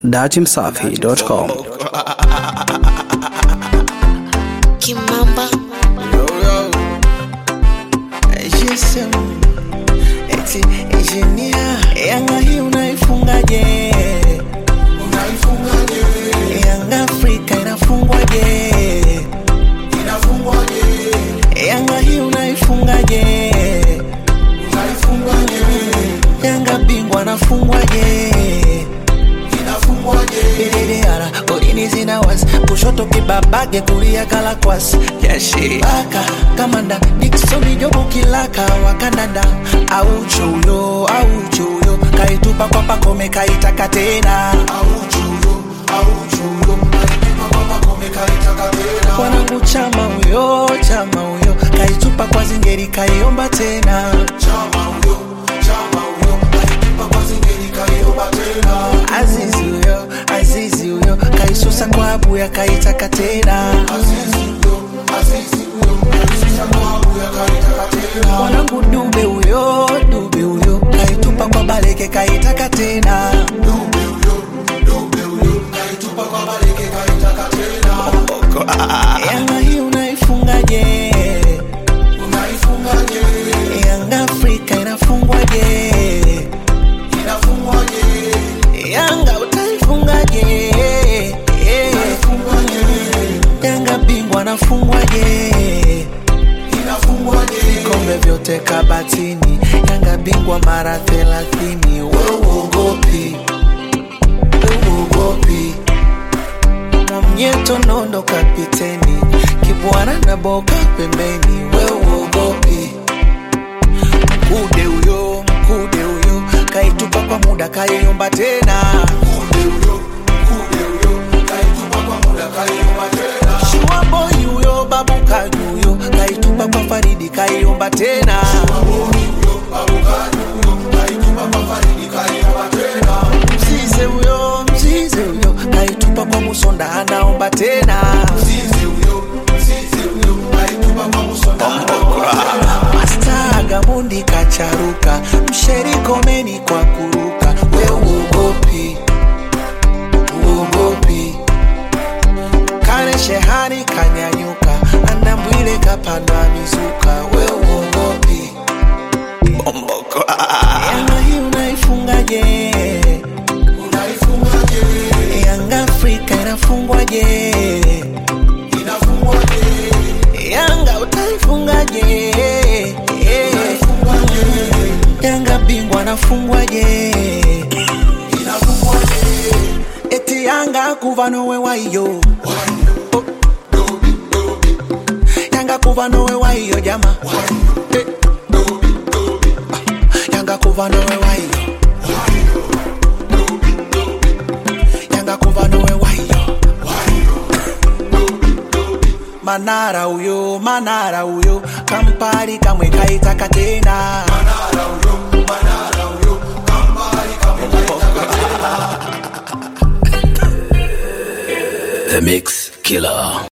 datimsafi.com. Kimamba Yo, yo. GSM. Eti engineer. Yanga hii unaifungaje? Unaifungaje? Yanga Afrika inafungwaje? Inafungwaje? Yanga hii unaifungaje? Unaifungaje? Yanga bingwa anafungwaje? Dededara, golini zinawas kushoto kibabage kulia kalakwas yashi baka kamanda diksoni jobu kilaka wakandanda auchuyo auchuyo kaitupa kwa pakome kaitaka tena wanangu chama huyo chama huyo kaitupa kwa zingeri kaiomba tena azizi huyo azizi huyo kaisusa kwa abuya kaitaka tena mwanangu dube huyo dube huyo kaitupa kwa baleke kaitaka tena yanga hii unaifungaje yanga afrika inafungwaje yanga utaifungaje yanga bingwa anafungwaje vikombe vyote kabatini yanga bingwa mara thelathini weuogopi weuogopi mwamnyeto nondo kapiteni kibwana na boka pembeni weuogopi mkude huyo mkude huyo kaitupa kwa muda kaiomba tena shuaboi huyo babu kajuyo kaitupa kwa faridi kaiomba tena mzize huyo mzize huyo kaitupa kwa musonda anaomba tena Master Gamundi kacharuka msherikomeni kwa kuruka we uogopi uogopi kane shehani kanyanyuka andambwile kapandwa mizuka we uogopi yanga hii unaifungaje yanga afrika inafungwaje yanga utaifungaje yanga bingwa anafungwaje eti yanga kuva nowe waiyo yanga kuva nowe waiyo jama Eh. yanga kuva nowe waiyo yanga kuva nowe waiyo manara uyo manara uyo kampali kamwe kaitaka tena The Mix Killer.